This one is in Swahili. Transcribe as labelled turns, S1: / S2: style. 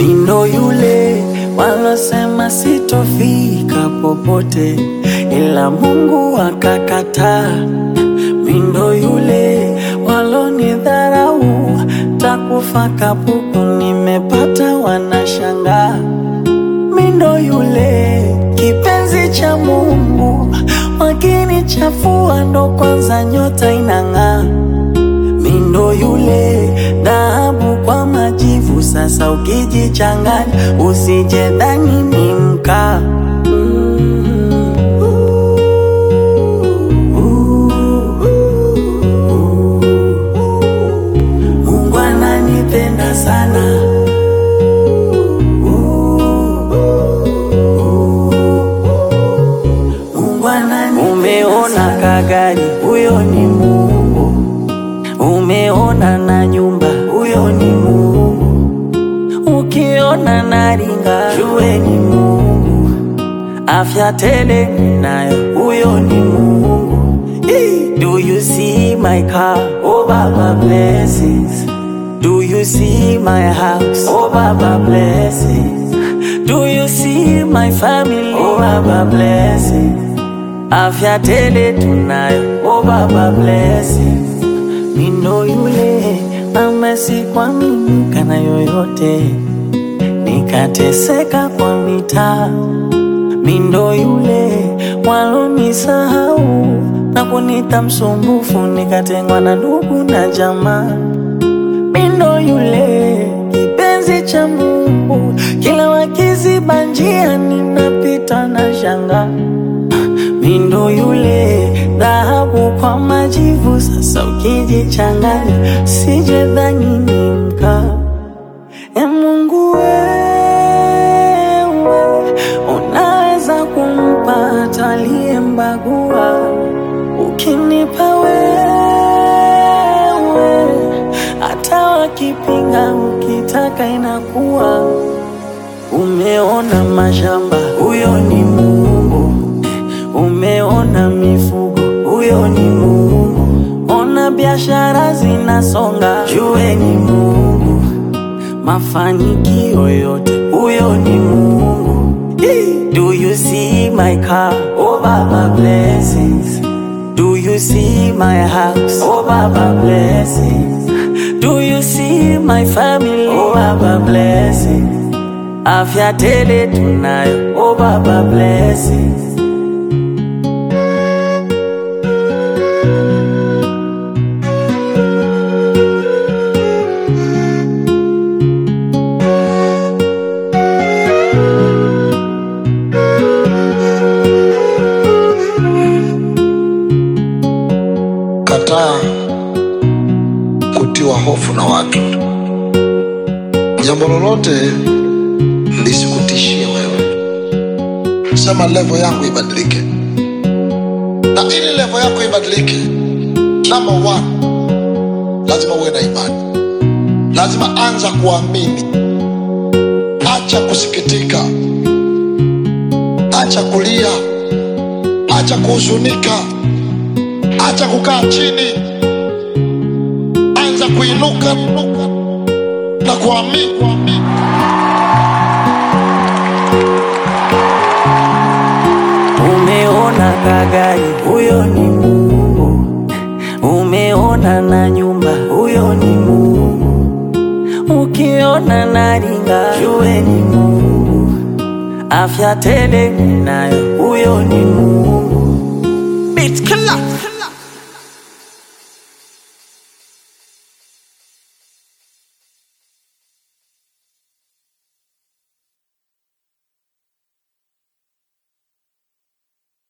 S1: Mindo yule walosema sitofika popote, ila Mungu akakataa. Mindo yule walonidharau, takufa kapuku, nimepata wanashangaa. Mindo yule kipenzi cha Mungu, wakinichafua ndo kwanza nyota inang'aa. Mindo yule dhahabu kwa majivu, sasa ukijichanganya usijedhani ni mkaa. Mm. Mungu ananipenda sana. Mungu ananipenda Umeona kagari, huyo ni Mungu. Umeona na nyumba, huyo ni Mungu. Ukiona na ringa, jue ni Mungu. Afya tele ninayo, huyo ni Mungu. Eh, Do you see my car? Oh Baba blessings. Do you see my house? Oh Baba blessings. Do you see my family? Oh Baba blessings. Afya tele tunayo, oh Baba blessings. Mindo yule amesikwa mimi kana yoyote, nikateseka kwa mitaa. Mindo yule walonisahau na kunita msumbufu, nikatengwa na ndugu na jamaa. Mindo yule kipenzi cha Mungu, kila wakiziba njia ninapita na shanga. Mindo yule dhahabu kwa majivu, sasa ukijichanganya sije dhani ni mkaa. E Mungu wewe, unaweza kumpata aliyembagua. Ukinipa wewe, hata wakipinga, ukitaka inakuwa. Umeona mashamba, huyo ni Mungu. Umeona mifugo, huyo ni Mungu. Ona biashara zinasonga, jue ni Mungu. Mafanikio yote, huyo ni Mungu. Eh, Do you see my car? Oh Baba blessings. Do you see my house? Oh Baba blessings. Do you see my family? Oh Baba blessings. Afya tele tunayo, oh Baba blessings.
S2: Kataa kutiwa hofu na watu. Jambo lolote lisikutishie wewe. Sema levo yangu ibadilike, na ili levo yako ibadilike, number one, lazima uwe na imani, lazima anza kuamini. Acha kusikitika, acha kulia, acha kuhuzunika, acha kukaa chini, anza kuinuka na kuamini. kuamini.
S1: Umeona kagari, huyo ni Mungu. Umeona na nyumba, huyo ni Mungu. Ukiona na ringa, jue ni Mungu. Afya tele ninayo, huyo ni Mungu. Beat killer.